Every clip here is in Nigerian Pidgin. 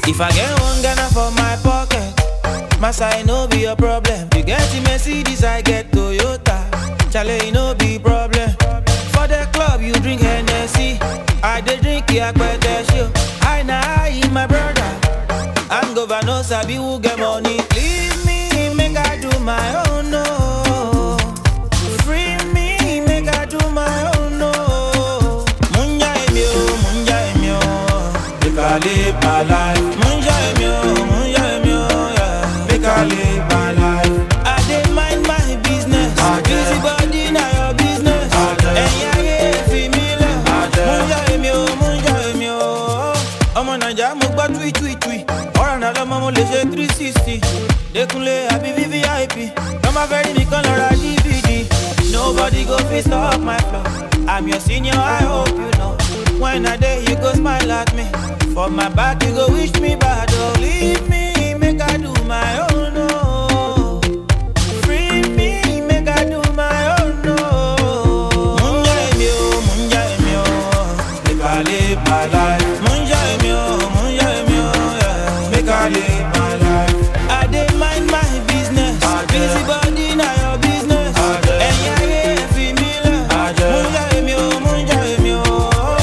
If I get one Ghana for my pocket, my side no be a problem. You get the Mercedes, I get Toyota. Chale, it no be problem. For the club, you drink Hennessy. I dey drink Yakpete show. I na I my brother. I'm governor Sabi who get money. Leave me, make I do my own no. Free me, make I do my own no. Munja emi o, munja emi o. Make I live my life. Munja emi o, munja emi o, yeah. Make I live my life. I dey mind my business. Busy body na your business. Ẹ̀yin ayé fi mí lẹ̀. Munja emi o, munja emi o. Ọmọ Naija mo gbọ́ tui tui tui. Ọ̀rọ̀ náà lọ́mọ mo lè ṣe three sixty. Dékúnlé àbí VVIP. Nọ́mbà fẹ́ rí mi kan lọ ra DVD. Nobody go fit stop my flow. I'm your senior, I hope you know. When I dey, you go smile at me. For my back, you go wish me bad. Oh, leave me, make I do my own. Oh. Free me, make I do my own. Oh. Munja emi o, munja emi o. Make I live my life. Munja emi o, munja emi o. Yeah. Make I live my life. I dey mind my business. Busy body na your business. Ẹ̀yin ayé fi mí lẹ̀. Munja emi o, munja emi o.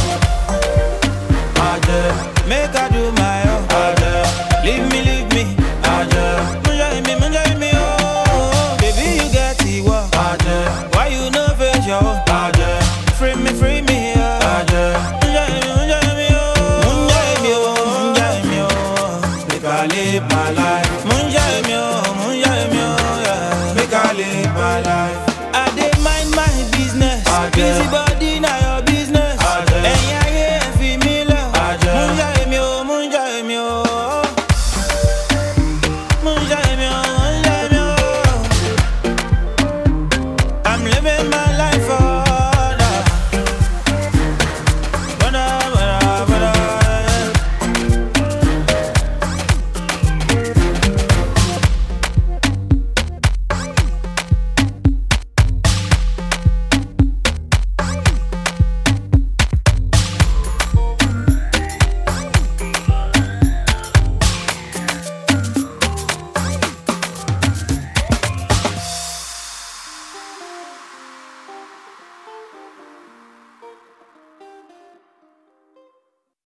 Make I do my own. Leave me, leave me. Munja emi, munja emi o. Baby, you get the work. Why you no face your own? Free me, free me. Yeah. Munja emi, munja emi o. Munja emi o, munja emi o. Make I live my life.